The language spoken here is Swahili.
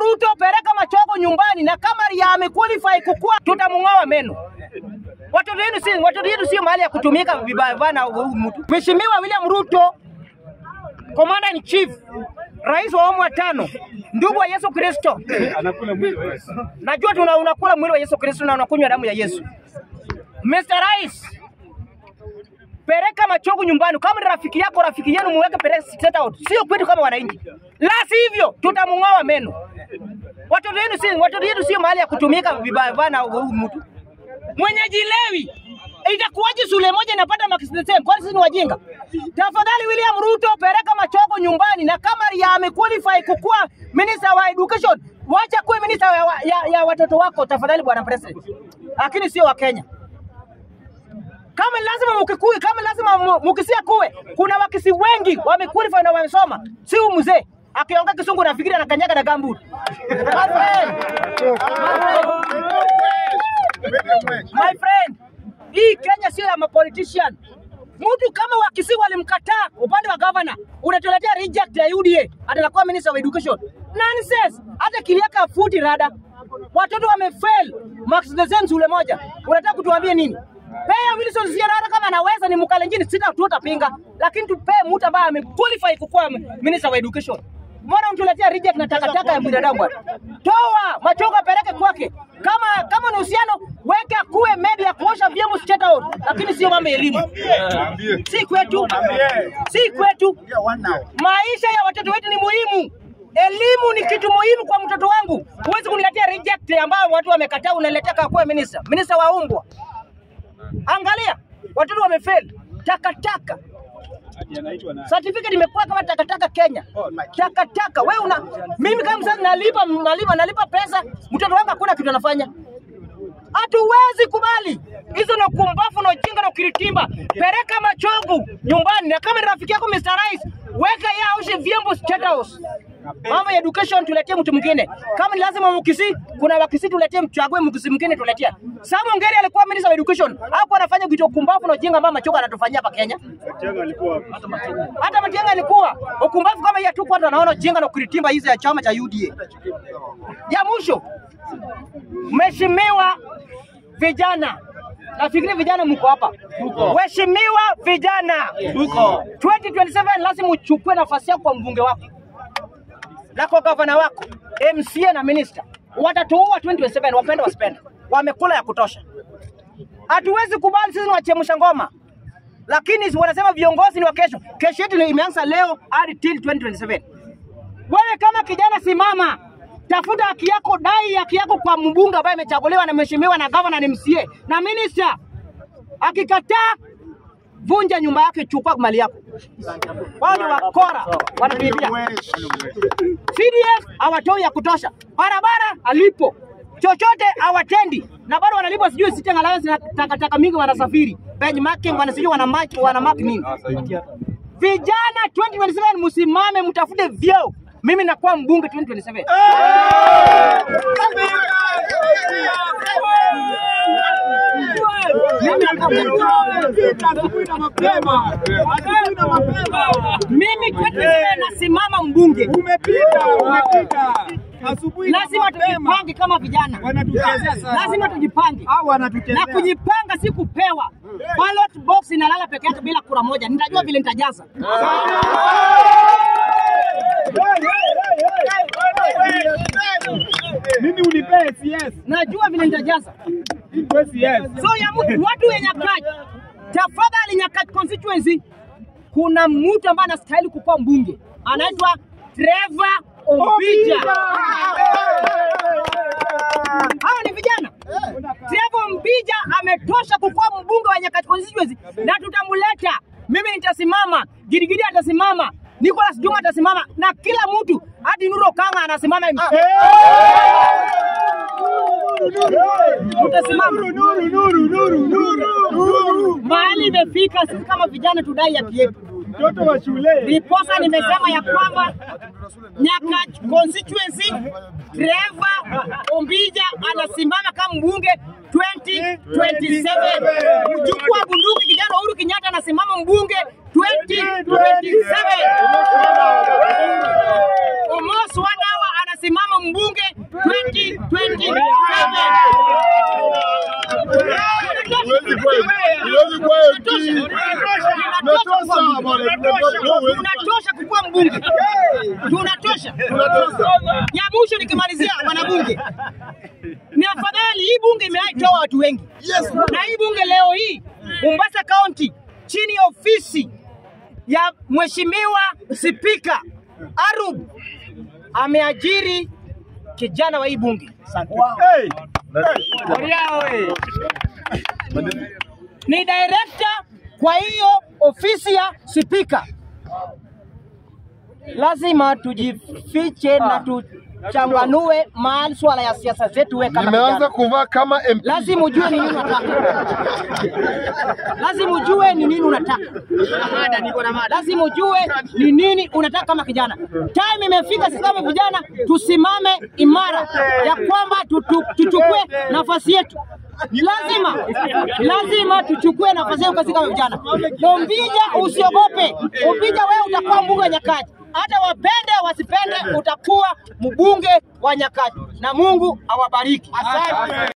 Ruto, peleka Machogo nyumbani, na kama ya amequalify kukua, tutamng'oa meno. Watoto wenu si watoto wenu sio mahali ya kutumika vibaya bana. huyu mtu. Mheshimiwa William Ruto, Commander in Chief, rais wa awamu wa tano, ndugu wa Yesu Kristo, Anakula mwili wa Yesu. najua tuna unakula mwili wa Yesu Kristo na unakunywa damu ya Yesu. Mr. Rais, peleka Machogu nyumbani. Kama ni rafiki yako, rafiki yenu muweke peleka state out, sio kwetu kama wananchi, la sivyo tutamng'oa meno. Watoto wenu si watoto wenu sio mahali ya kutumika vibaya bana. huyu mtu mwenyeji lewi itakuwaje shule moja inapata marks the same? Kwani sisi ni wajinga? Tafadhali William Ruto, peleka Machogo nyumbani, na kama ya amequalify kukuwa minister wa education, wacha kuwe minister ya, ya, ya watoto wako tafadhali, bwana president, lakini sio wa Kenya. Kama ni lazima mukikui, kama ni lazima mu- mukisia kuwe, kuna wakisi wengi wamequalify na wamesoma, si huyu mzee akiongea kisungu nafikiri anakanyaga na gambut. My friend, my friend, hii Kenya sio ya mapolitician. Mtu kama wakisi walimkataa upande wa governor, unatuletea reject ya UDA atakuwa minister of education. Nonsense. Hata kiliaka futi rada. Watoto wamefail marks the same shule moja. Unataka kutuambia nini? Pea Wilson Sierra hata kama anaweza ni mkalenjini sita tutapinga, lakini tupee mtu ambaye amequalify kukuwa minister of education. Mbona mtuletea reject na takataka ya binadamu bwana? Toa Machogo apeleke kwake. Kama kama ni uhusiano weke akuwe medi ya kuosha vyombo straight out, lakini sio mambo ya elimu. Si kwetu, si kwetu. Maisha ya watoto wetu ni muhimu. Elimu ni kitu muhimu kwa mtoto wangu. Huwezi kuniletea reject ambayo watu wamekataa, unaletea kakuwa minister, minister wa umbwa. Angalia, watoto wamefail. Takataka Ati anaitwa nani? certificate imekuwa kama takataka Kenya. Takataka wewe una mimi kama mzazi nalipa nalipa nalipa pesa, mtoto wangu hakuna kitu anafanya. Hatuwezi kubali hizo na kumbafu na ujinga na ukiritimba. Peleka Machogu nyumbani, na kama ni rafiki yako Mr. Rais, weka yeye aoshe vyombo State House. Mambo ya education tuletee mtu mwingine. Kama ni lazima Mkisi, kuna Wakisi tuletee, mchague Mkisi mwingine tuletea. Sam Ongeri alikuwa minister of education, hapo anafanya vitu kumbafu na ujinga ambao Machogu anatufanyia hapa Kenya Matiang'i alikuwa wapi? hata Matiang'i alikuwa ukumbavu kama hiyo tu, watu wanaona ujinga na ukiritimba hizi ya chama cha UDA. Ya mwisho, mheshimiwa vijana, nafikiri vijana mko hapa, mheshimiwa vijana, 2027 lazima uchukue nafasi yako kwa mbunge wako na kwa gavana wako, MCA na minister. Watatuua 2027, wapende wasipende, wamekula ya kutosha. Hatuwezi kubali sisi ni wachemsha ngoma lakini si wanasema viongozi ni wa kesho. Kesho yetu ni imeanza leo hadi till 2027. Wewe kama kijana, simama, tafuta haki yako, dai haki yako kwa mbunge ambaye amechaguliwa na mheshimiwa na gavana na MCA na minister. Akikataa, vunja nyumba yake, chukua mali yako. Wao ni wakora, wanatuibia. CDF hawatoi ya kutosha, barabara alipo chochote hawatendi, na bado wanalipwa sijui sitting allowance na takataka mingi, wanasafiri benchmarking, wana sijui wana mark wana mark nini. Vijana 2027 msimame, mtafute vyeo. Mimi nakuwa mbunge 2027. Mimi 2027 nasimama mbunge. Umepita, umepita. Asubuhi na Lazima mapema. tujipange kama vijana, Wanatuchezea sana. lazima tujipange Hao wanatuchezea. na kujipanga, si kupewa. Ballot box inalala peke yake bila kura moja, nitajua vile nitajaza. Mimi unipee CS. Najua vile nitajaza. Wewe CS. So ya mtu, watu wenye Nyakach, tafadhali Nyakach constituency, kuna mtu ambaye anastahili kukuwa mbunge, anaitwa Trevor Ombija. Hawa ni vijana. Trevor Mbija ametosha kukuwa mbunge wa Nyakach constituency na tutamleta. Mimi nitasimama, Gidigidi atasimama, Nicholas Juma atasimama na kila mtu hadi Nuro Kanga anasimama. Tutasimama. Nuru, nuru, nuru, nuru, nuru. Mahali imefika, sisi kama vijana tudai haki yetu. Mtoto wa shule. Ndiposa nimesema ya kwamba Nyakach constituency Trevor Ombija anasimama kama mbunge 2027. Mjukuu wa bunduki kijana Uhuru Kenyatta anasimama mbunge 2027. Omos Wanawa anasimama mbunge 2027. Huwezi kweli. Huwezi kweli. Tunatosha bwana. Tunatosha. Huwezi Tunatosha kukuwa mbunge, tunatosha. Tunatosha. Ya mwisho nikimalizia, wanabunge, ni afadhali hii bunge imeaitoa watu wengi Yes. na hii bunge leo hii Mombasa County chini ya ofisi ya mheshimiwa spika Arub ameajiri kijana wa hii bunge Hey. ni director kwa hiyo ofisi ya spika. Lazima tujifiche na tuchanganue masuala ya siasa zetu. We kama Nimeanza kijana, kuvaa kama MP. lazima ujue ni nini unataka, lazima ujue ni nini unataka, lazima ujue ni nini unataka kama kijana. Time imefika sisi kama vijana tusimame imara ya kwamba tutu- tuchukue nafasi yetu. Lazima lazima tuchukue nafasi yetu sisi kama vijana. Lombija, usiogope. Lombija, wewe utakuwa mbunge wa Nyakati, hata wapende wasipende, utakuwa mbunge wa Nyakati, na Mungu awabariki. Asante.